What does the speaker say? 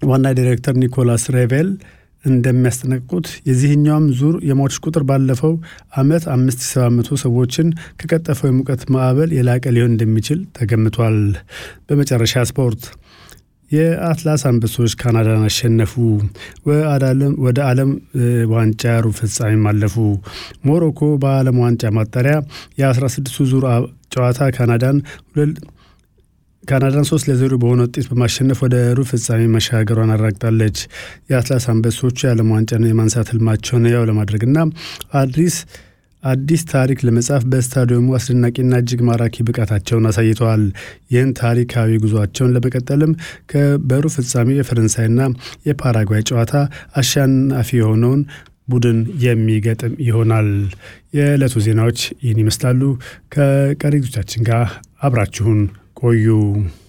ዋና ዲሬክተር ኒኮላስ ሬቬል እንደሚያስጠነቅቁት የዚህኛውም ዙር የሟቾች ቁጥር ባለፈው ዓመት 5700 ሰዎችን ከቀጠፈው የሙቀት ማዕበል የላቀ ሊሆን እንደሚችል ተገምቷል። በመጨረሻ ስፖርት የአትላስ አንበሶች ካናዳን አሸነፉ። ወደ ዓለም ዋንጫ ሩብ ፍጻሜም አለፉ። ሞሮኮ በዓለም ዋንጫ ማጣሪያ የ16ቱ ዙር ጨዋታ ካናዳን ካናዳን ሶስት ለዜሮ በሆነ ውጤት በማሸነፍ ወደ ሩብ ፍጻሜ መሻገሯን አረጋግጣለች። የአትላስ አንበሶቹ የዓለም ዋንጫን የማንሳት ህልማቸውን ያው ለማድረግና አዲስ አዲስ ታሪክ ለመጻፍ በስታዲየሙ አስደናቂና እጅግ ማራኪ ብቃታቸውን አሳይተዋል። ይህን ታሪካዊ ጉዟቸውን ለመቀጠልም በሩብ ፍጻሜ የፈረንሳይና የፓራጓይ ጨዋታ አሸናፊ የሆነውን ቡድን የሚገጥም ይሆናል። የዕለቱ ዜናዎች ይህን ይመስላሉ። ከቀሪ ዝግጅቶቻችን ጋር አብራችሁን ቆዩ።